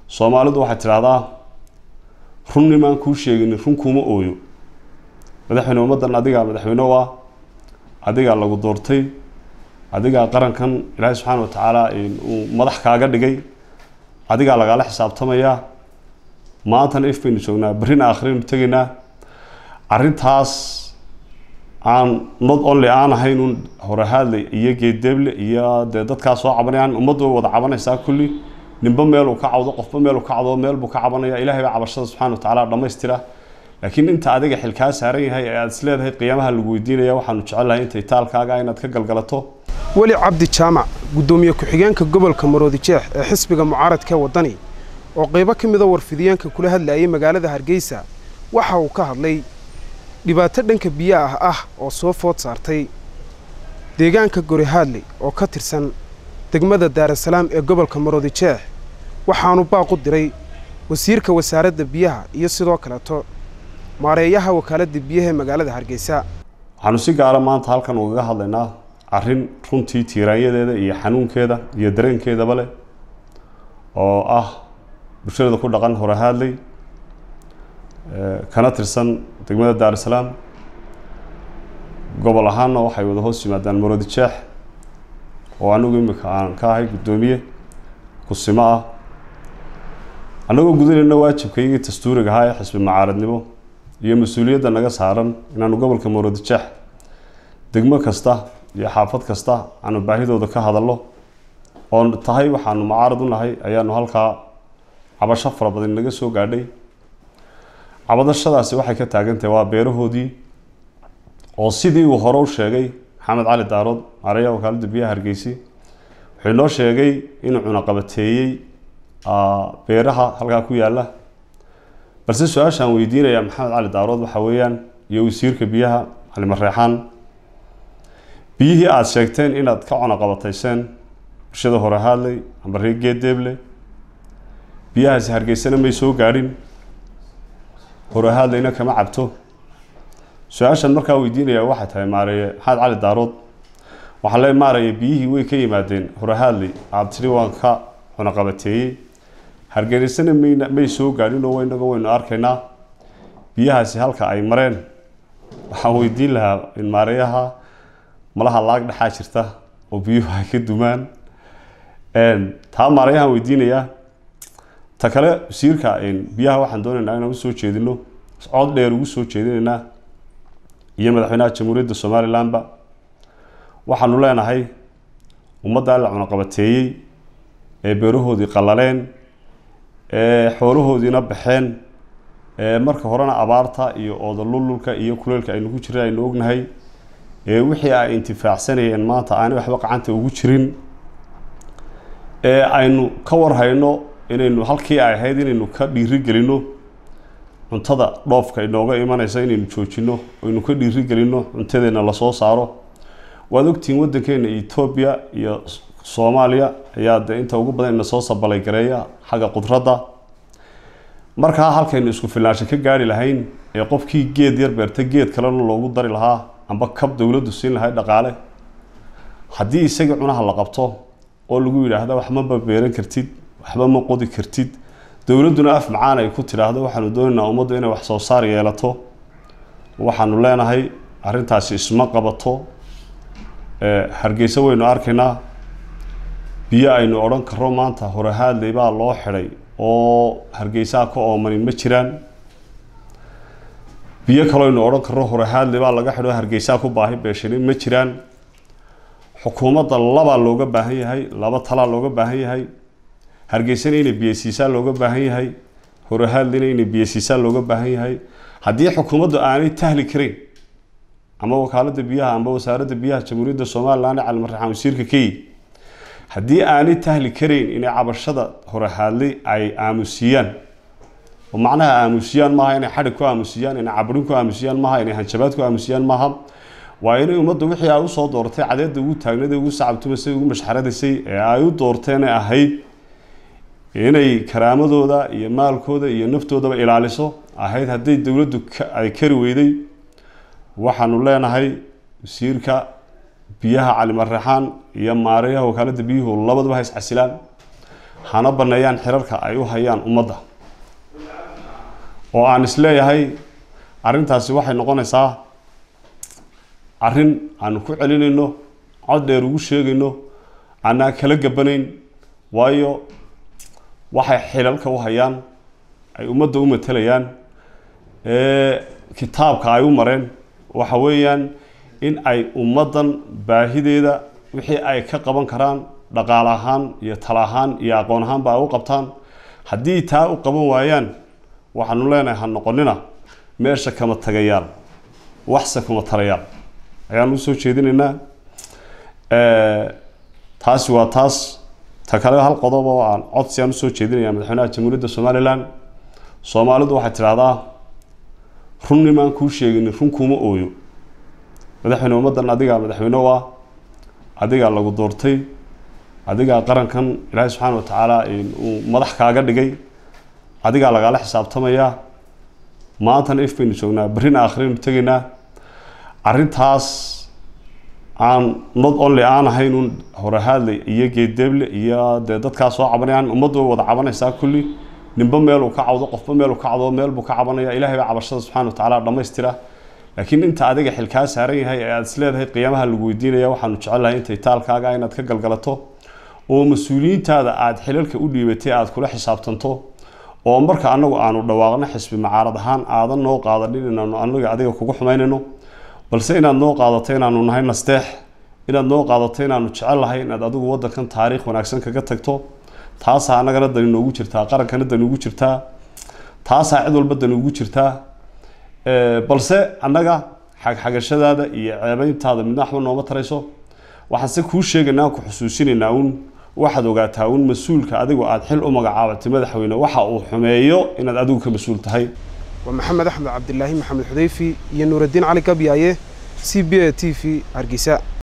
soomaalidu waxay tidhaahdaa run nimaan kuu sheegin run kuuma ooyo madaxweyne ummaddan adigaa madaxweyne u ah adigaa lagu doortay adigaa qarankan ilaahay subxaana wa tacaala uu madax kaaga dhigay adigaa lagaala xisaabtamayaa maantana if baynu joognaa berrina aakhiraynu tegaynaa arrintaas aan not only aan ahayn un horehaadle iyo geedeeble iyo dee dadkaa soo cabanayaan ummaddu way wada cabanaysaa kulli ninba meeluu ka cawdo qofba meeluu ka cawdo meel buu ka cabanaya ilahay baa cabashada subxana wa tacaala dhammaystira laakiin inta adiga xilkaa saaran yahay ee aada is leedahay qiyaamaha lagu weydiinaya waxaanu jecelnahay intay taalkaaga inaad ka galgalato weli cabdi jaamac guddoomiye ku-xigeenka gobolka maroodi jeex ee xisbiga mucaaradka waddani oo qaybo ka mida warfidiyeenka kula hadlayay magaalada hargeysa waxa uu ka hadlay dhibaato dhanka biyaah ah oo soo food saartay deegaanka gorihaadley oo ka tirsan degmada daarasalaam ee gobolka maroodi jeex waxaanu baaq u diray wasiirka wasaaradda biyaha iyo sidoo kaleeto maareeyaha wakaaladda biyaha ee magaalada hargeysa waxaanu si gaara maanta halkan ugaga hadlaynaa arrin runtii tiiraanyadeeda iyo xanuunkeeda iyo dareenkeedaba leh oo ah bulshada ku dhaqan horehaadley kana tirsan degmada daarusalaam gobol ahaanna waxay wada hoos yimaadaan maroodi jeex oo anigu imika aan ka ahay guddoomiye kusimo ah annagoo gudanayna waajibkaygii dastuuriga ahaa ee xisbi macaaradnimo iyo mas-uuliyadda naga saaran inaanu gobolka maroodi jeex degmo kasta iyo xaafad kasta aanu baahidooda ka hadalno oon tahay waxaanu mucaarad u nahay ayaanu halkaa cabasho fara badan naga soo gaadhay cabadashadaasi waxay ka taagantahay waa beerahoodii oo sidii uu hore u sheegay maxamed cali daarood maareeyaha wakaaladda biyaha hargeysi wuxuu inoo sheegay inuu cunaqabateeyey beeraha halkaa ku yaalla balse su-aashaan weydiinaya maxamed cali daarood waxa weeyaan iyo wasiirka biyaha cali mareexaan biyihii aada sheegteen inaad ka cunaqabatayseen bulshada hore haadley amba reer geedeeble biyahaasi hargeysana may soo gaadhin hore haadleyna kama cabto su-aashan markaa weydiinaya waxay tahay maareeye maxamed cali daarood waxaa le maaraya biyihii way ka yimaadeen hore haadley aada tidhi waan ka cunaqabateeyey hargeysana mayna may soo gaadhin oo waynaga waynu arkaynaa biyahaasi halka ay mareen waxaan weydiin lahaa in maareeyaha malaha laag dhexaa jirta oo biyuhu ay ka dumaan taa maareeyahaan weydiinayaa ta kale wasiirka biyaha waxaan doonaynaa inaan usoo jeedino cod dheer ugu soo jeedinaynaa iyo madaxweynaha jamhuuriyadda somalilandba waxaanu leenahay ummaddaa la cunaqabateeyey ee beerahoodii qallaleen ee xoolahoodiina baxeen ee marka horena abaarta iyo oodalululka iyo kuleylka aynu ku jirin aynu ognahay ee wixii ay intifaacsanayeen maanta aanay waxba gacanta ugu jirin ee aynu ka warhayno inaynu halkii ay ahayd inaynu ka dhiiri gelino cuntada dhoofka inooga imanaysa inaynu joojino aynu ka dhiiri gelino cuntadeena lasoo saaro waad ogtihiin waddankeena etoobiya iyo soomaaliya ayaa de inta ugu badan ina soo sabalay gareeya xagga qudradda markaa halkaynu isku filnaansho ka gaari lahayn ee qofkii geed yar beerta geed kalena loogu dari lahaa amba kab dowladdu siin lahay dhaqaale haddii isagii cunaha la qabto oo lagu yidhaahda waxma ma beeran kartid waxba ma qodi kartid dowladduna af macaan ay ku tidhaahdo waxaanu doonaynaa ummaddu inay wax soo saar yeelato waxaanu leenahay arrintaasi isma qabato hargeysa waynu arkaynaa biyo aynu odhan karo maanta horehaadley baa loo xidhay oo hargeysaha ka oomani ma jiraan biyo kaloo aynu odhan karno horehaadley baa laga xidho hargeysaha ku baahi beeshani ma jiraan xukuumadda labaa looga baahan yahay laba talaa looga baahan yahay hargeysana inay biyasiisaa looga baahan yahay horehaadleyna inay biyasiisaa looga baahan yahay haddii xukuumaddu aanay tahli karayn ama wakaaladda biyaha amba wasaaradda biyaha jamhuuriyadda somaliland cali marraxaan wasiirka key haddii aanay tahli karayn inay cabashada horehaadley ay aamusiyaan oo macnaha aamusiyaan maaha inay xadhig ku aamusiyaan inay caburin ku aamusiyaan maaha inay hanjabaad ku aamusiyaan maaha waa inay ummaddu wixii ay usoo doortay cadeedda ugu taagnayd ugu sacabtumasay ugu mashxaradaysay ee ay u doorteena ahayd inay karaamadooda iyo maalkooda iyo naftoodaba ilaaliso ahayd hadday dowladdu ay kari weyday waxaanu leenahay wasiirka biyaha cali marraxaan iyo maareeyaha wakaaladda biyuhu labaduba ha iscasilaan hana baneeyaan xirarka ay u hayaan ummadda oo aan isleeyahay arrintaasi waxay noqonaysaa arrin aanu ku celinayno cod dheer ugu sheegayno aanaan kala gabanayn waayo waxay xilalka u hayaan ay ummadda u matelayaan kitaabka ay u mareen waxa weeyaan in ay ummaddan baahideeda wixii ay ka qaban karaan dhaqaale ahaan iyo tala ahaan iyo aqoon ahaanba ay u qabtaan haddii taa u qaban waayaan waxaanu leenahay ha noqonina meesha kama tagayaal waxse kuma tarayaal ayaanu usoo jeedinaynaa taasi waa taas ta kale hal qodob oo aan codsi aan usoo jeedinaya madaxweynaha jamhuuriyadda somalilan soomaalidu waxay tidhahdaa runnimaan kuu sheegin run kuuma ooyo madaxweyne ummaddan adigaa madaxweyne u ah adigaa lagu doortay adigaa qarankan ilaahay subxaana wa tacaala uu madax kaaga dhigay adigaa lagaala xisaabtamayaa maantana if baynu joognaa berrina aakhiraynu tegaynaa arrintaas aan not only aan ahayn un horehaadle iyo geedeeble iyo dee dadkaa soo cabanayaan ummaddu way wada cabanaysaa kulli ninba meeluu ka cawdo qofba meeluu ka cawdo meel buu ka cabanaya ilahay baa cabashada subxana wa tacaala dhammaystira laakiin inta adiga xilkaa saaran yahay ee aada is leedahay qiyaamaha lagu weydiinaya waxaanu jecelnahay intay taalkaaga inaad ka galgalato oo mas-uuliyiintaada aada xilalka u dhiibatay aada kula xisaabtanto oo marka anagu aanu dhawaaqno xisbi macaarad ahaan aadan noo qaadanin inaanu anaga adiga kugu xumaynayno balse inaad noo qaadato inaanu nahay nasteex inaad noo qaadato inaanu jecel nahay inaad adigu waddankan taariikh wanaagsan kaga tagto taasaa annagana dani noogu jirtaa qarankana dani ugu jirtaa taasaa cid walba dani ugu jirtaa balse annaga xagxagashadaada iyo ceebeyntaada midna waxba nooma tarayso waxaan se kuu sheegaynaa ku xusuusinaynaa uun waxaad ogaataa uun mas-uulka adigu aada xil u magacaabatay madaxweyne waxa uu xumeeyo inaad adigu ka mas-uul tahay waa maxamed axmed cabdilaahi maxamed xudeyfi iyo nuuraddiin cali gabyaaye c b a t v hargeysa